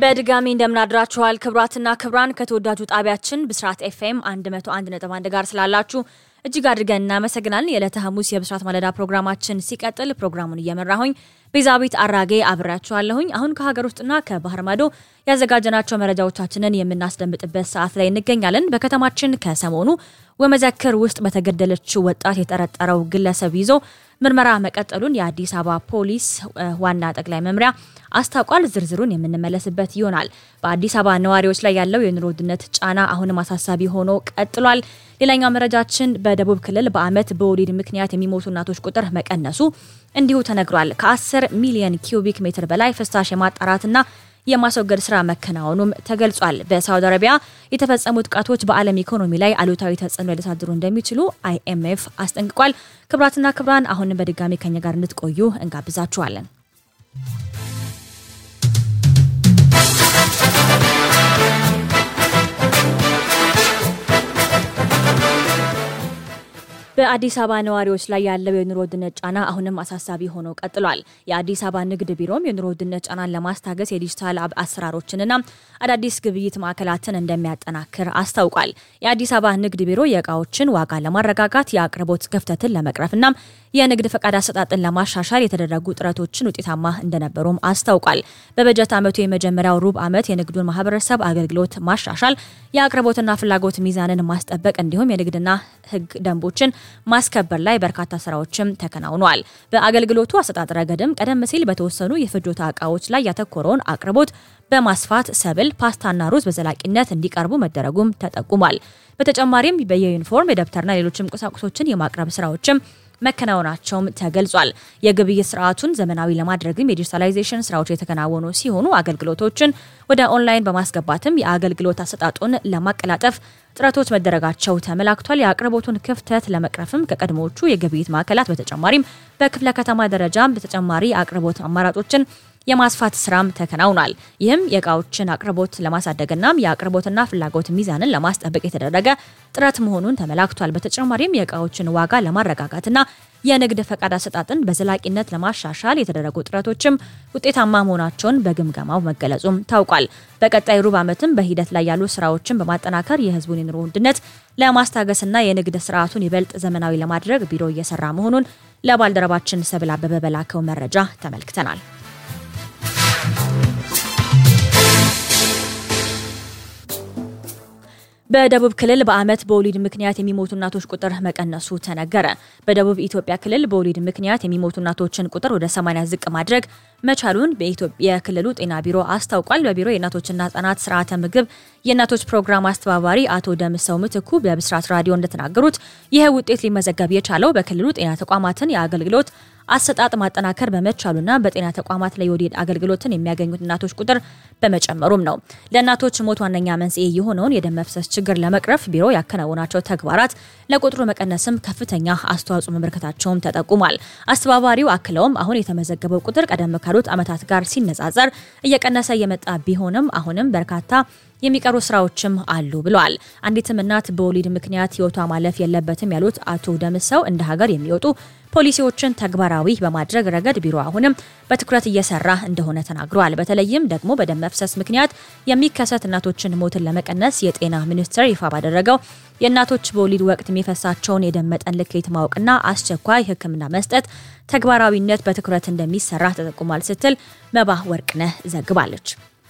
በድጋሚ እንደምናድራችኋል ክብራትና ክብራን ከተወዳጁ ጣቢያችን ብስራት ኤፍኤም 101.1 ጋር ስላላችሁ እጅግ አድርገን እናመሰግናለን። የዕለተ ሐሙስ የብስራት ማለዳ ፕሮግራማችን ሲቀጥል ፕሮግራሙን እየመራሁኝ ቤዛዊት አራጌ አብሬያችኋለሁኝ። አሁን ከሀገር ውስጥና ከባህር ማዶ ያዘጋጀናቸው መረጃዎቻችንን የምናስደምጥበት ሰዓት ላይ እንገኛለን። በከተማችን ከሰሞኑ ወመዘክር ውስጥ በተገደለችው ወጣት የጠረጠረው ግለሰብ ይዞ ምርመራ መቀጠሉን የአዲስ አበባ ፖሊስ ዋና ጠቅላይ መምሪያ አስታውቋል። ዝርዝሩን የምንመለስበት ይሆናል። በአዲስ አበባ ነዋሪዎች ላይ ያለው የኑሮ ውድነት ጫና አሁንም አሳሳቢ ሆኖ ቀጥሏል። ሌላኛው መረጃችን በደቡብ ክልል በዓመት በወሊድ ምክንያት የሚሞቱ እናቶች ቁጥር መቀነሱ እንዲሁ ተነግሯል። ከ10 ሚሊዮን ኪዩቢክ ሜትር በላይ ፍሳሽ የማጣራትና የማስወገድ ስራ መከናወኑም ተገልጿል። በሳውዲ አረቢያ የተፈጸሙ ጥቃቶች በዓለም ኢኮኖሚ ላይ አሉታዊ ተጽዕኖ ሊያሳድሩ እንደሚችሉ አይኤምኤፍ አስጠንቅቋል። ክብራትና ክብራን አሁንም በድጋሚ ከኛ ጋር እንድትቆዩ እንጋብዛችኋለን። በአዲስ አበባ ነዋሪዎች ላይ ያለው የኑሮ ውድነት ጫና አሁንም አሳሳቢ ሆኖ ቀጥሏል። የአዲስ አበባ ንግድ ቢሮም የኑሮ ውድነት ጫናን ለማስታገስ የዲጂታል አሰራሮችንና አዳዲስ ግብይት ማዕከላትን እንደሚያጠናክር አስታውቋል። የአዲስ አበባ ንግድ ቢሮ የእቃዎችን ዋጋ ለማረጋጋት የአቅርቦት ክፍተትን ለመቅረፍና የንግድ ፈቃድ አሰጣጥን ለማሻሻል የተደረጉ ጥረቶችን ውጤታማ እንደነበሩም አስታውቋል። በበጀት ዓመቱ የመጀመሪያው ሩብ ዓመት የንግዱን ማህበረሰብ አገልግሎት ማሻሻል፣ የአቅርቦትና ፍላጎት ሚዛንን ማስጠበቅ እንዲሁም የንግድና ሕግ ደንቦችን ማስከበር ላይ በርካታ ስራዎችም ተከናውነዋል። በአገልግሎቱ አሰጣጥ ረገድም ቀደም ሲል በተወሰኑ የፍጆታ እቃዎች ላይ ያተኮረውን አቅርቦት በማስፋት ሰብል፣ ፓስታና ሩዝ በዘላቂነት እንዲቀርቡ መደረጉም ተጠቁሟል። በተጨማሪም በየዩኒፎርም የደብተርና ሌሎችም ቁሳቁሶችን የማቅረብ ስራዎችም መከናወናቸውም ተገልጿል። የግብይት ስርዓቱን ዘመናዊ ለማድረግም የዲጂታላይዜሽን ስራዎች የተከናወኑ ሲሆኑ አገልግሎቶችን ወደ ኦንላይን በማስገባትም የአገልግሎት አሰጣጡን ለማቀላጠፍ ጥረቶች መደረጋቸው ተመላክቷል። የአቅርቦቱን ክፍተት ለመቅረፍም ከቀድሞዎቹ የግብይት ማዕከላት በተጨማሪም በክፍለ ከተማ ደረጃም በተጨማሪ አቅርቦት አማራጮችን የማስፋት ስራም ተከናውኗል። ይህም የእቃዎችን አቅርቦት ለማሳደግና የአቅርቦትና ፍላጎት ሚዛንን ለማስጠበቅ የተደረገ ጥረት መሆኑን ተመላክቷል። በተጨማሪም የእቃዎችን ዋጋ ለማረጋጋትና የንግድ ፈቃድ አሰጣጥን በዘላቂነት ለማሻሻል የተደረጉ ጥረቶችም ውጤታማ መሆናቸውን በግምገማው መገለጹም ታውቋል። በቀጣይ ሩብ ዓመትም በሂደት ላይ ያሉ ስራዎችን በማጠናከር የህዝቡን የኑሮ ውድነት ለማስታገስና የንግድ ስርዓቱን ይበልጥ ዘመናዊ ለማድረግ ቢሮ እየሰራ መሆኑን ለባልደረባችን ሰብል አበበ በላከው መረጃ ተመልክተናል። በደቡብ ክልል በዓመት በወሊድ ምክንያት የሚሞቱ እናቶች ቁጥር መቀነሱ ተነገረ። በደቡብ ኢትዮጵያ ክልል በወሊድ ምክንያት የሚሞቱ እናቶችን ቁጥር ወደ 80 ዝቅ ማድረግ መቻሉን የክልሉ ጤና ቢሮ አስታውቋል። በቢሮ የእናቶችና ህጻናት ስርዓተ ምግብ የእናቶች ፕሮግራም አስተባባሪ አቶ ደምሰው ምትኩ በብስራት ራዲዮ እንደተናገሩት ይህ ውጤት ሊመዘገብ የቻለው በክልሉ ጤና ተቋማትን የአገልግሎት አሰጣጥ ማጠናከር በመቻሉና በጤና ተቋማት ላይ የወሊድ አገልግሎትን የሚያገኙት እናቶች ቁጥር በመጨመሩም ነው። ለእናቶች ሞት ዋነኛ መንስኤ የሆነውን የደም መፍሰስ ችግር ለመቅረፍ ቢሮ ያከናወናቸው ተግባራት ለቁጥሩ መቀነስም ከፍተኛ አስተዋጽኦ መበርከታቸውም ተጠቁሟል። አስተባባሪው አክለውም አሁን የተመዘገበው ቁጥር ቀደም ካሉት ዓመታት ጋር ሲነጻጸር እየቀነሰ የመጣ ቢሆንም አሁንም በርካታ የሚቀሩ ስራዎችም አሉ ብለዋል። አንዲትም እናት በወሊድ ምክንያት ህይወቷ ማለፍ የለበትም ያሉት አቶ ደምሰው እንደ ሀገር የሚወጡ ፖሊሲዎችን ተግባራዊ በማድረግ ረገድ ቢሮ አሁንም በትኩረት እየሰራ እንደሆነ ተናግረዋል። በተለይም ደግሞ በደም መፍሰስ ምክንያት የሚከሰት እናቶችን ሞትን ለመቀነስ የጤና ሚኒስቴር ይፋ ባደረገው የእናቶች በወሊድ ወቅት የሚፈሳቸውን የደም መጠን ልኬት ማወቅና አስቸኳይ ሕክምና መስጠት ተግባራዊነት በትኩረት እንደሚሰራ ተጠቁሟል ስትል መባ ወርቅነህ ዘግባለች።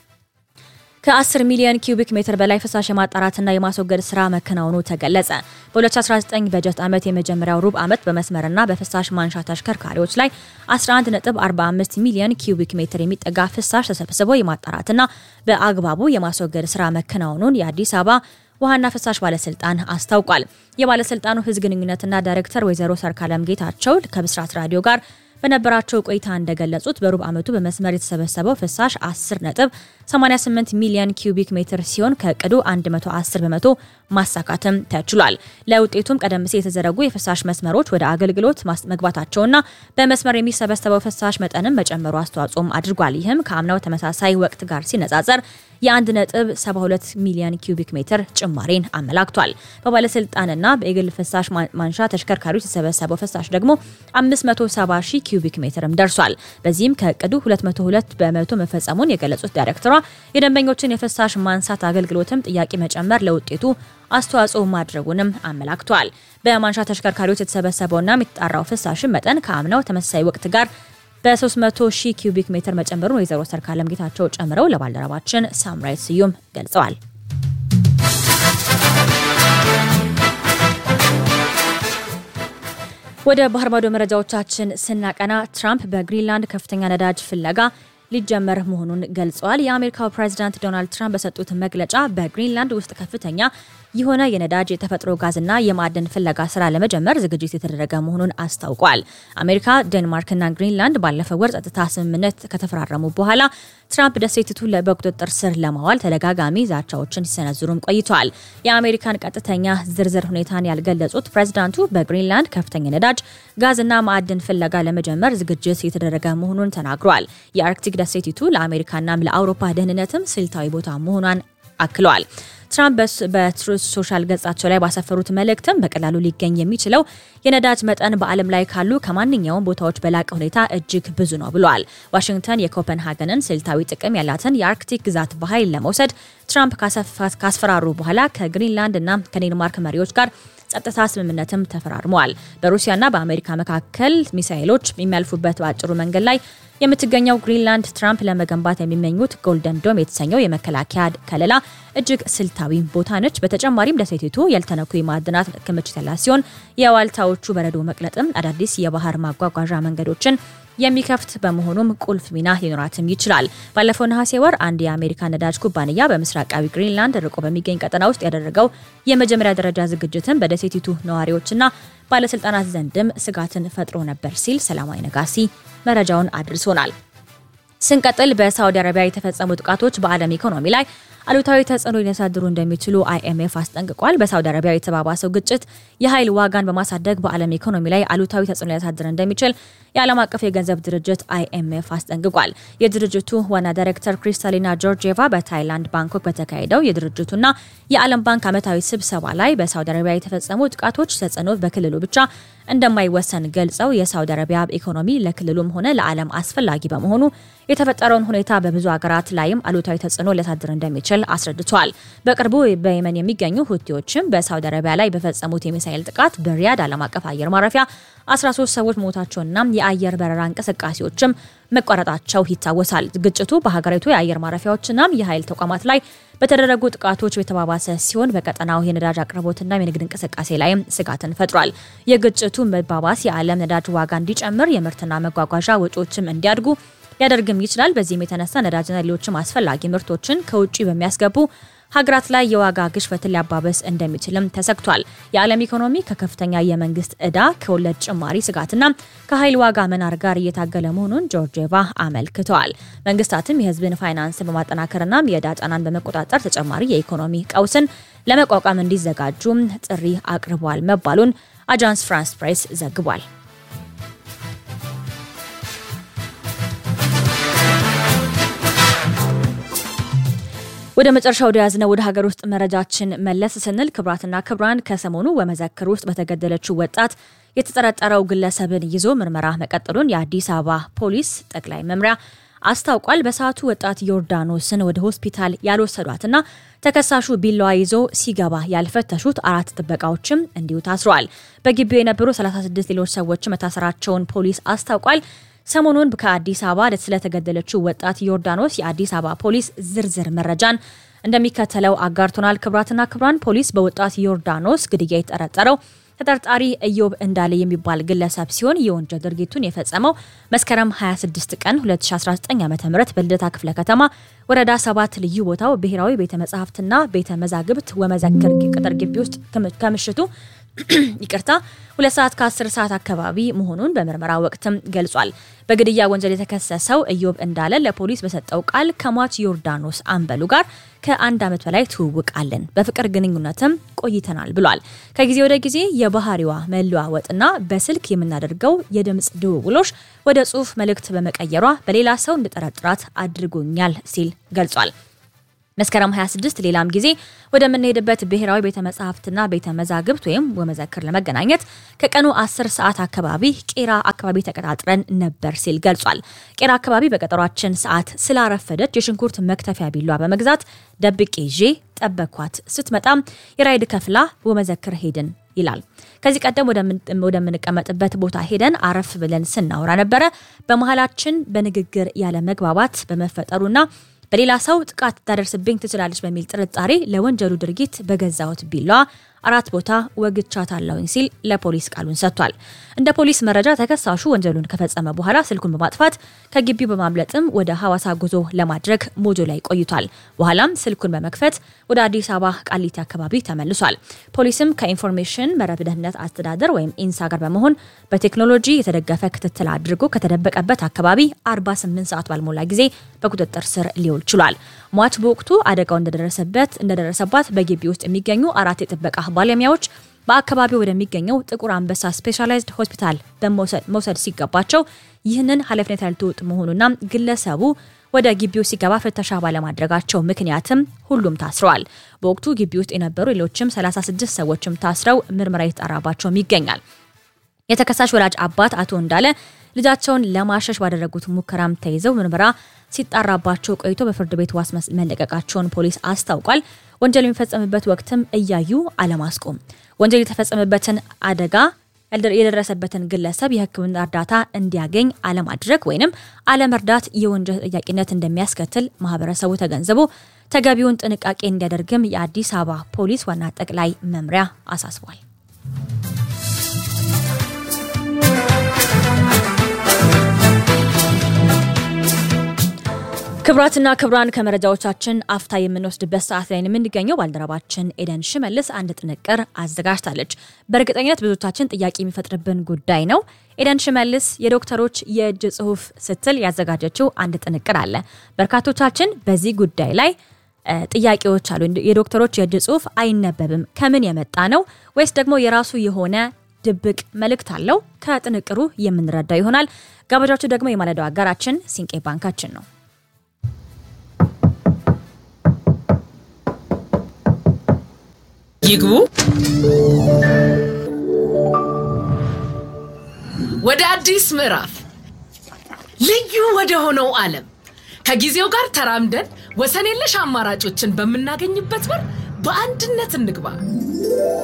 ከ10 ሚሊዮን ኪዩቢክ ሜትር በላይ ፍሳሽ የማጣራትና የማስወገድ ስራ መከናወኑ ተገለጸ። በ2019 በጀት ዓመት የመጀመሪያው ሩብ ዓመት በመስመርና በፍሳሽ ማንሻ ተሽከርካሪዎች ላይ 11.45 ሚሊዮን ኪዩቢክ ሜትር የሚጠጋ ፍሳሽ ተሰብስቦ የማጣራትና በአግባቡ የማስወገድ ስራ መከናወኑን የአዲስ አበባ ውሃና ፍሳሽ ባለስልጣን አስታውቋል። የባለስልጣኑ ህዝብ ግንኙነትና ዳይሬክተር ወይዘሮ ሰርካለም ጌታቸው ከብስራት ራዲዮ ጋር በነበራቸው ቆይታ እንደገለጹት በሩብ ዓመቱ በመስመር የተሰበሰበው ፍሳሽ 10 ነጥብ 88 ሚሊዮን ኪዩቢክ ሜትር ሲሆን ከእቅዱ 110 በመቶ ማሳካትም ተችሏል። ለውጤቱም ቀደም ሲል የተዘረጉ የፍሳሽ መስመሮች ወደ አገልግሎት መግባታቸውና በመስመር የሚሰበሰበው ፍሳሽ መጠንም መጨመሩ አስተዋጽኦም አድርጓል። ይህም ከአምናው ተመሳሳይ ወቅት ጋር ሲነጻጸር የ1.72 ሚሊዮን ኪዩቢክ ሜትር ጭማሬን አመላክቷል። በባለስልጣንና በግል ፍሳሽ ማንሻ ተሽከርካሪዎች የተሰበሰበው ፍሳሽ ደግሞ 570 ሺህ ኪዩቢክ ሜትርም ደርሷል። በዚህም ከእቅዱ 202 በመቶ መፈጸሙን የገለጹት ዳይሬክተሯ የደንበኞችን የፍሳሽ ማንሳት አገልግሎትም ጥያቄ መጨመር ለውጤቱ አስተዋጽኦ ማድረጉንም አመላክቷል። በማንሻ ተሽከርካሪዎች የተሰበሰበውና የሚጣራው ፍሳሽን መጠን ከአምናው ተመሳሳይ ወቅት ጋር በ300 ሺህ ኪዩቢክ ሜትር መጨመሩን ወይዘሮ ሰርካለም ጌታቸው ጨምረው ለባልደረባችን ሳምራይት ስዩም ገልጸዋል። ወደ ባህር ማዶ መረጃዎቻችን ስናቀና ትራምፕ በግሪንላንድ ከፍተኛ ነዳጅ ፍለጋ ሊጀመር መሆኑን ገልጸዋል። የአሜሪካው ፕሬዚዳንት ዶናልድ ትራምፕ በሰጡት መግለጫ በግሪንላንድ ውስጥ ከፍተኛ የሆነ የነዳጅ የተፈጥሮ ጋዝና የማዕድን ፍለጋ ስራ ለመጀመር ዝግጅት የተደረገ መሆኑን አስታውቋል። አሜሪካ፣ ዴንማርክና ግሪንላንድ ባለፈው ወር ጸጥታ ስምምነት ከተፈራረሙ በኋላ ትራምፕ ደሴቲቱን በቁጥጥር ስር ለማዋል ተደጋጋሚ ዛቻዎችን ሲሰነዝሩም ቆይተዋል። የአሜሪካን ቀጥተኛ ዝርዝር ሁኔታን ያልገለጹት ፕሬዚዳንቱ በግሪንላንድ ከፍተኛ ነዳጅ ጋዝና ማዕድን ፍለጋ ለመጀመር ዝግጅት የተደረገ መሆኑን ተናግረዋል። የአርክቲክ ደሴቲቱ ለአሜሪካና ለአውሮፓ ደህንነትም ስልታዊ ቦታ መሆኗን አክለዋል። ትራምፕ በትሩዝ ሶሻል ገጻቸው ላይ ባሰፈሩት መልእክትም በቀላሉ ሊገኝ የሚችለው የነዳጅ መጠን በዓለም ላይ ካሉ ከማንኛውም ቦታዎች በላቀ ሁኔታ እጅግ ብዙ ነው ብለዋል። ዋሽንግተን የኮፐንሃገንን ስልታዊ ጥቅም ያላትን የአርክቲክ ግዛት በኃይል ለመውሰድ ትራምፕ ካስፈራሩ በኋላ ከግሪንላንድ እና ከዴንማርክ መሪዎች ጋር ጸጥታ ስምምነትም ተፈራርመዋል። በሩሲያና በአሜሪካ መካከል ሚሳይሎች የሚያልፉበት በአጭሩ መንገድ ላይ የምትገኘው ግሪንላንድ ትራምፕ ለመገንባት የሚመኙት ጎልደን ዶም የተሰኘው የመከላከያ ከለላ እጅግ ስልታዊ ቦታ ነች። በተጨማሪም ደሴቲቱ ያልተነኩ የማዕድናት ክምችት ያላት ሲሆን የዋልታዎቹ በረዶ መቅለጥም አዳዲስ የባህር ማጓጓዣ መንገዶችን የሚከፍት በመሆኑም ቁልፍ ሚና ሊኖራትም ይችላል። ባለፈው ነሐሴ ወር አንድ የአሜሪካ ነዳጅ ኩባንያ በምስራቃዊ ግሪንላንድ ርቆ በሚገኝ ቀጠና ውስጥ ያደረገው የመጀመሪያ ደረጃ ዝግጅትን በደሴቲቱ ነዋሪዎችና ባለስልጣናት ዘንድም ስጋትን ፈጥሮ ነበር ሲል ሰላማዊ ነጋሲ መረጃውን አድርሶናል። ስንቀጥል በሳውዲ አረቢያ የተፈጸሙ ጥቃቶች በዓለም ኢኮኖሚ ላይ አሉታዊ ተጽዕኖ ሊያሳድሩ እንደሚችሉ አይኤምኤፍ አስጠንቅቋል። በሳውዲ አረቢያ የተባባሰው ግጭት የኃይል ዋጋን በማሳደግ በዓለም ኢኮኖሚ ላይ አሉታዊ ተጽዕኖ ሊያሳድር እንደሚችል የዓለም አቀፍ የገንዘብ ድርጅት አይኤምኤፍ አስጠንቅቋል። የድርጅቱ ዋና ዳይሬክተር ክሪስታሊና ጆርጂየቫ በታይላንድ ባንኮክ በተካሄደው የድርጅቱና የዓለም ባንክ ዓመታዊ ስብሰባ ላይ በሳውዲ አረቢያ የተፈጸሙ ጥቃቶች ተጽዕኖ በክልሉ ብቻ እንደማይወሰን ገልጸው የሳውዲ አረቢያ ኢኮኖሚ ለክልሉም ሆነ ለዓለም አስፈላጊ በመሆኑ የተፈጠረውን ሁኔታ በብዙ ሀገራት ላይም አሉታዊ ተጽዕኖ ሊያሳድር እንደሚችል አስረድተዋል። በቅርቡ በየመን የሚገኙ ሁቲዎችም በሳውዲ አረቢያ ላይ በፈጸሙት የሚሳኤል ጥቃት በሪያድ ዓለም አቀፍ አየር ማረፊያ 13 ሰዎች መሞታቸውና የአየር በረራ እንቅስቃሴዎችም መቋረጣቸው ይታወሳል። ግጭቱ በሀገሪቱ የአየር ማረፊያዎችና የኃይል ተቋማት ላይ በተደረጉ ጥቃቶች የተባባሰ ሲሆን በቀጠናው የነዳጅ አቅርቦትና የንግድ እንቅስቃሴ ላይም ስጋትን ፈጥሯል። የግጭቱ መባባስ የዓለም ነዳጅ ዋጋ እንዲጨምር፣ የምርትና መጓጓዣ ወጪዎችም እንዲያድጉ ሊያደርግም ይችላል። በዚህም የተነሳ ነዳጅና ሌሎችም አስፈላጊ ምርቶችን ከውጭ በሚያስገቡ ሀገራት ላይ የዋጋ ግሽበትን ሊያባበስ እንደሚችልም ተሰግቷል። የዓለም ኢኮኖሚ ከከፍተኛ የመንግስት ዕዳ ከወለድ ጭማሪ ስጋትና ከኃይል ዋጋ መናር ጋር እየታገለ መሆኑን ጆርጂየቫ አመልክተዋል። መንግስታትም የህዝብን ፋይናንስን በማጠናከርና የዕዳ ጫናን በመቆጣጠር ተጨማሪ የኢኮኖሚ ቀውስን ለመቋቋም እንዲዘጋጁ ጥሪ አቅርበዋል መባሉን አጃንስ ፍራንስ ፕሬስ ዘግቧል። ወደ መጨረሻ ወደ ያዝነው ወደ ሀገር ውስጥ መረጃችን መለስ ስንል ክብራትና ክብራን ከሰሞኑ በመዘክር ውስጥ በተገደለችው ወጣት የተጠረጠረው ግለሰብን ይዞ ምርመራ መቀጠሉን የአዲስ አበባ ፖሊስ ጠቅላይ መምሪያ አስታውቋል። በሰዓቱ ወጣት ዮርዳኖስን ወደ ሆስፒታል ያልወሰዷትና ተከሳሹ ቢላዋ ይዞ ሲገባ ያልፈተሹት አራት ጥበቃዎችም እንዲሁ ታስረዋል። በግቢው የነበሩ 36 ሌሎች ሰዎች መታሰራቸውን ፖሊስ አስታውቋል። ሰሞኑን ከአዲስ አበባ ስለተገደለችው ወጣት ዮርዳኖስ የአዲስ አበባ ፖሊስ ዝርዝር መረጃን እንደሚከተለው አጋርቶናል። ክብራትና ክብራን ፖሊስ በወጣት ዮርዳኖስ ግድያ የተጠረጠረው ተጠርጣሪ እዮብ እንዳለ የሚባል ግለሰብ ሲሆን የወንጀል ድርጊቱን የፈጸመው መስከረም 26 ቀን 2019 ዓ ም በልደታ ክፍለ ከተማ ወረዳ ሰባት ልዩ ቦታው ብሔራዊ ቤተ መጻሕፍትና ቤተ መዛግብት ወመዘክር ቅጥር ግቢ ውስጥ ከምሽቱ ይቅርታ ሁለት ሰዓት ከ10 ሰዓት አካባቢ መሆኑን በምርመራ ወቅትም ገልጿል። በግድያ ወንጀል የተከሰሰው እዮብ እንዳለ ለፖሊስ በሰጠው ቃል ከሟች ዮርዳኖስ አንበሉ ጋር ከአንድ ዓመት በላይ ትውውቅ አለን፣ በፍቅር ግንኙነትም ቆይተናል ብሏል። ከጊዜ ወደ ጊዜ የባህሪዋ መለዋወጥና በስልክ የምናደርገው የድምፅ ድውውሎች ወደ ጽሁፍ መልእክት በመቀየሯ በሌላ ሰው እንድጠረጥራት አድርጎኛል ሲል ገልጿል። መስከረም 26 ሌላም ጊዜ ወደምንሄድበት ብሔራዊ ቤተ መጻሕፍትና ቤተ መዛግብት ወይም ወመዘክር ለመገናኘት ከቀኑ 10 ሰዓት አካባቢ ቄራ አካባቢ ተቀጣጥረን ነበር ሲል ገልጿል። ቄራ አካባቢ በቀጠሯችን ሰዓት ስላረፈደች የሽንኩርት መክተፊያ ቢሏ በመግዛት ደብቄ ይዤ ጠበኳት። ስትመጣም የራይድ ከፍላ ወመዘክር ሄድን ይላል። ከዚህ ቀደም ወደምንቀመጥበት ቦታ ሄደን አረፍ ብለን ስናወራ ነበረ። በመሀላችን በንግግር ያለ መግባባት በመፈጠሩና በሌላ ሰው ጥቃት ታደርስብኝ ትችላለች በሚል ጥርጣሬ ለወንጀሉ ድርጊት በገዛሁት ቢሏ አራት ቦታ ወግቻታለሁኝ ሲል ለፖሊስ ቃሉን ሰጥቷል። እንደ ፖሊስ መረጃ ተከሳሹ ወንጀሉን ከፈጸመ በኋላ ስልኩን በማጥፋት ከግቢው በማምለጥም ወደ ሐዋሳ ጉዞ ለማድረግ ሞጆ ላይ ቆይቷል። በኋላም ስልኩን በመክፈት ወደ አዲስ አበባ ቃሊቲ አካባቢ ተመልሷል። ፖሊስም ከኢንፎርሜሽን መረብ ደህንነት አስተዳደር ወይም ኢንሳ ጋር በመሆን በቴክኖሎጂ የተደገፈ ክትትል አድርጎ ከተደበቀበት አካባቢ 48 ሰዓት ባልሞላ ጊዜ በቁጥጥር ስር ሊውል ችሏል። ሟች በወቅቱ አደጋው እንደደረሰበት እንደደረሰባት በግቢ ውስጥ የሚገኙ አራት የጥበቃ ባለሙያዎች በአካባቢው ወደሚገኘው ጥቁር አንበሳ ስፔሻላይዝድ ሆስፒታል መውሰድ ሲገባቸው ይህንን ኃላፊነት ያልተወጡ መሆኑና ግለሰቡ ወደ ግቢው ሲገባ ፍተሻ ባለማድረጋቸው ምክንያትም ሁሉም ታስረዋል። በወቅቱ ግቢ ውስጥ የነበሩ ሌሎችም 36 ሰዎችም ታስረው ምርመራ የተጣራባቸውም ይገኛል። የተከሳሽ ወላጅ አባት አቶ እንዳለ ልጃቸውን ለማሸሽ ባደረጉት ሙከራም ተይዘው ምርመራ ሲጣራባቸው ቆይቶ በፍርድ ቤት ዋስ መለቀቃቸውን ፖሊስ አስታውቋል። ወንጀል የሚፈጸምበት ወቅትም እያዩ አለማስቆም፣ ወንጀል የተፈጸመበትን አደጋ የደረሰበትን ግለሰብ የሕክምና እርዳታ እንዲያገኝ አለማድረግ ወይንም አለመርዳት የወንጀል ተጠያቂነት እንደሚያስከትል ማህበረሰቡ ተገንዝቦ ተገቢውን ጥንቃቄ እንዲያደርግም የአዲስ አበባ ፖሊስ ዋና ጠቅላይ መምሪያ አሳስቧል። ክብራትና ክብራን ከመረጃዎቻችን አፍታ የምንወስድበት ሰዓት ላይ የምንገኘው ባልደረባችን ኤደን ሽመልስ አንድ ጥንቅር አዘጋጅታለች። በእርግጠኝነት ብዙዎቻችን ጥያቄ የሚፈጥርብን ጉዳይ ነው። ኤደን ሽመልስ የዶክተሮች የእጅ ጽሁፍ ስትል ያዘጋጀችው አንድ ጥንቅር አለ። በርካቶቻችን በዚህ ጉዳይ ላይ ጥያቄዎች አሉ። የዶክተሮች የእጅ ጽሁፍ አይነበብም፣ ከምን የመጣ ነው? ወይስ ደግሞ የራሱ የሆነ ድብቅ መልእክት አለው? ከጥንቅሩ የምንረዳው ይሆናል። ጋበዣችሁ ደግሞ የማለዳው አጋራችን ሲንቄ ባንካችን ነው። ይግቡ። ወደ አዲስ ምዕራፍ ልዩ ወደ ሆነው ዓለም ከጊዜው ጋር ተራምደን ወሰን የለሽ አማራጮችን በምናገኝበት በር በአንድነት እንግባ።